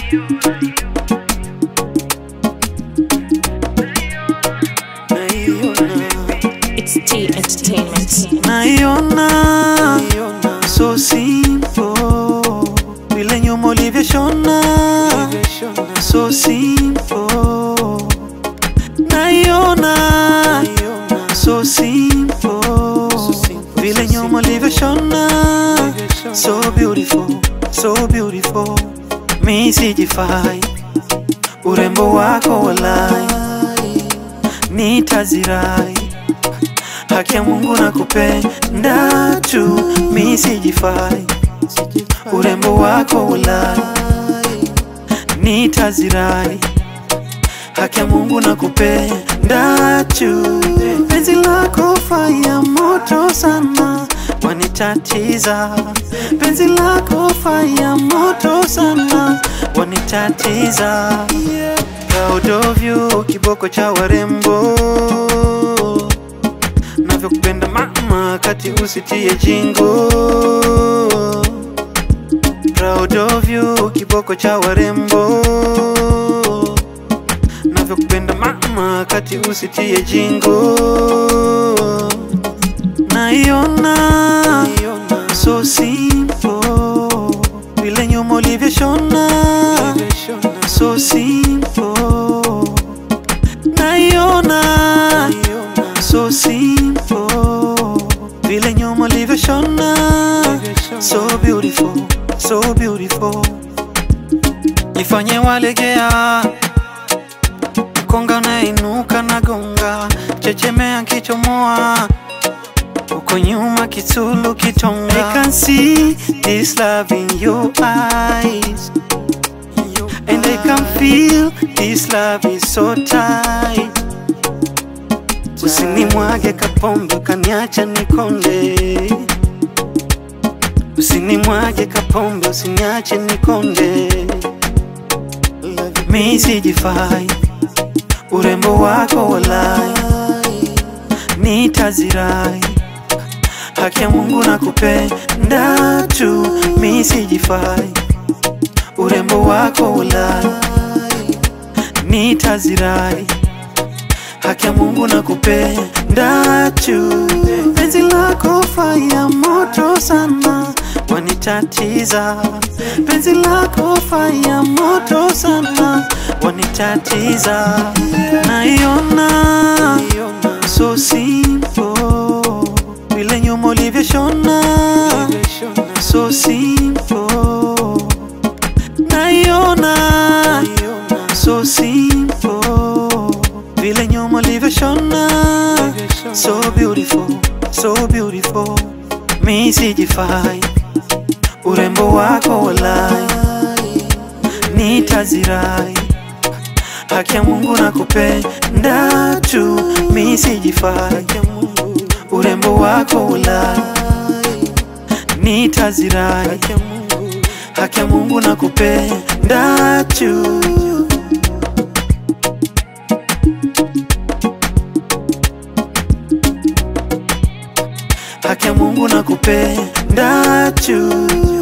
It's T Entertainment. naiona so simple vile nyuma ulivyoshona so simple naiona so simple vile nyuma ulivyoshona so beautiful so beautiful mi sijifai urembo wako walai nitazirai haki ya Mungu na kupenda tu, mi sijifai urembo wako ulai, nitazirai haki ya Mungu na kupenda tu, penzi lako faya moto sana wanitatiza, penzi lako faya moto sana wanitatiza, proud of you, kiboko cha warembo navyokupenda mama, kati usitie jingo. Proud of you, kiboko cha warembo. Navyokupenda mama, kati usitie jingo. Naiona so simple, vile nyuma ulivyoshona so simple. Naiona so simple vile nyuma ulivyoshona so beautiful so beautiful nifanye walegea konga unainuka na gonga chechemea kichomoa uko nyuma kitulu kitonga I can see this love in your eyes and I can feel this love is so tight Usinimwage kapombe ukaniacha nikonde, usinimwage kapombe usiniache nikonde. Mi sijifai urembo wako walai, nitazirai haki ya Mungu na kupenda tu. Mi sijifai urembo wako walai, nitazirai haki ya Mungu na kupenda tu, penzi lako faya moto sana wanitatiza, penzi lako faya moto sana wanitatiza, naiona so simple vile nyuma ulivyoshona so simple, naiona so simple vile nyuma ulivyoshona so beautiful so beautiful mi sijifai urembo wako walai nitazirai haki ya Mungu na kupenda tu mi sijifai urembo wako walai nitazirai haki ya Mungu na kupenda tu haki ya Mungu na kupenda tu